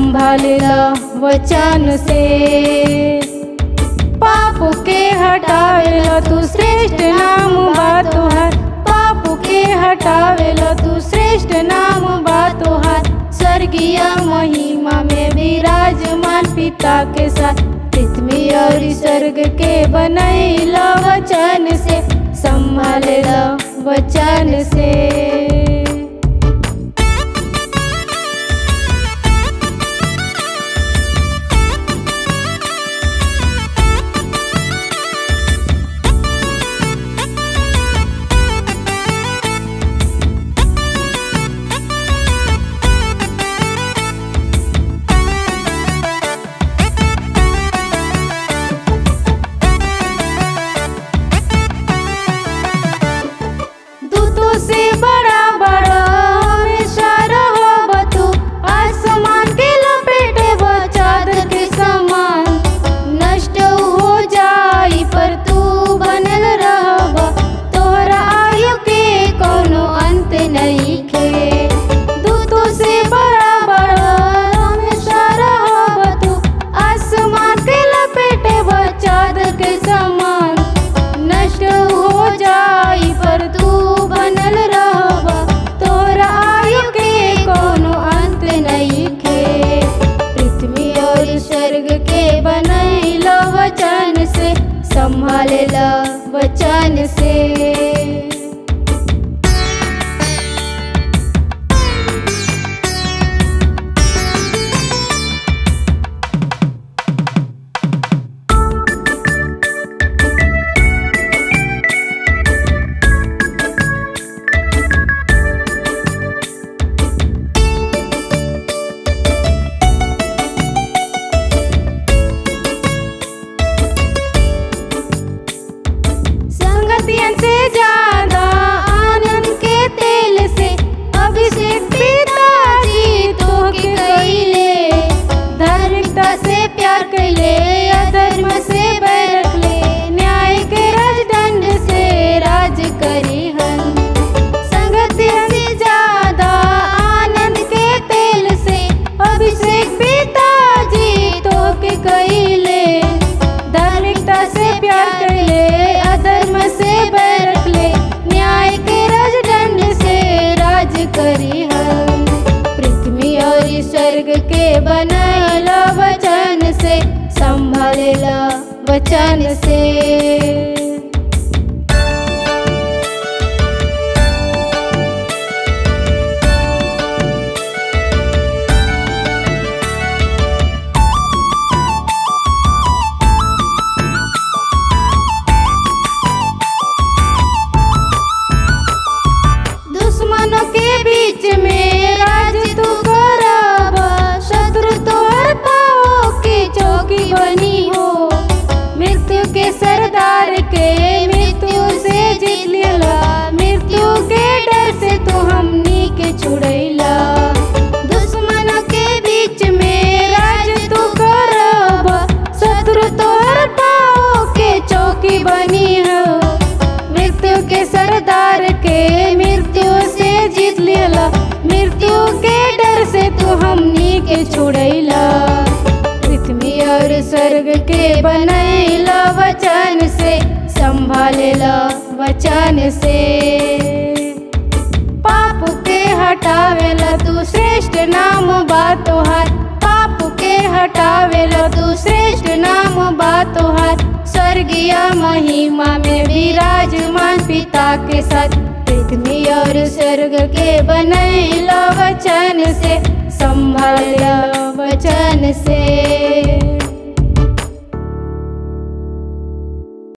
संभालेला वचन से पाप के हटावेला तू श्रेष्ठ नाम बा तोहार पाप के हटावेला तू श्रेष्ठ नाम बा तोहार स्वर्गीय महिमा में विराजमान पिता के साथ पृथ्वी और स्वर्ग के बनैला वचन से संभालेला वचन से दूतों से बड़ा बड़ा हमेशा रहब तू आसमान के लपेटे वो चादर के समान नष्ट हो जाई पर तू बनल रहब तोहरा आयु के कोनो अंत नहीं खे दूतों से बड़ा बड़ा हमेशा रहब तू आसमान के लपेटे वो चादर के समान नष्ट हो जाई पर तू बनल रहब तोरा आयु के कोनो अंत नहीं खे पृथ्वी और स्वर्ग के बनैल वचन से संभालेल वचन से संगतियन से ज्यादा आनंद के तेल से अभिषेक पिताजी तो के कैले धार्मिकता से प्यार कैले अधर्म से बैर रखले न्याय के राजदंड से राज करी हन संगतियन से ज्यादा आनंद के तेल से अभिषेक पिताजी तो के कैले धार्मिकता से प्यार कर ले अधर्म से बैर रख ले न्याय के राजदंड से राज करी हम पृथ्वी और स्वर्ग के बनैला वचन से संभालेला वचन से दुश्मनों के बीच में राज तू करब शत्रु तोहर पाओ की चौकी बनी हो मृत्यु के सरदार के मृत्यु से जीत लेला मृत्यु के डर से तू हमनी के छुड़ैला दुश्मनों के बीच में राज तू करब शत्रु तोहर पाओ के चौकी बनी हो मृत्यु के सरदार के मृत्यु से जीत लेला मृत्यु के डर से तू हमनी के छुड़ैला पृथ्वी और स्वर्ग के बनैला वचन से संभालेला वचन से पाप के हटावेला तू श्रेष्ठ नाम बा तोहार पाप के हटावेला तू श्रेष्ठ नाम बा तोहार स्वर्गीय महिमा में विराजमान पिता के साथ पृथ्वी और स्वर्ग के बनैला वचन से संभाल वचन से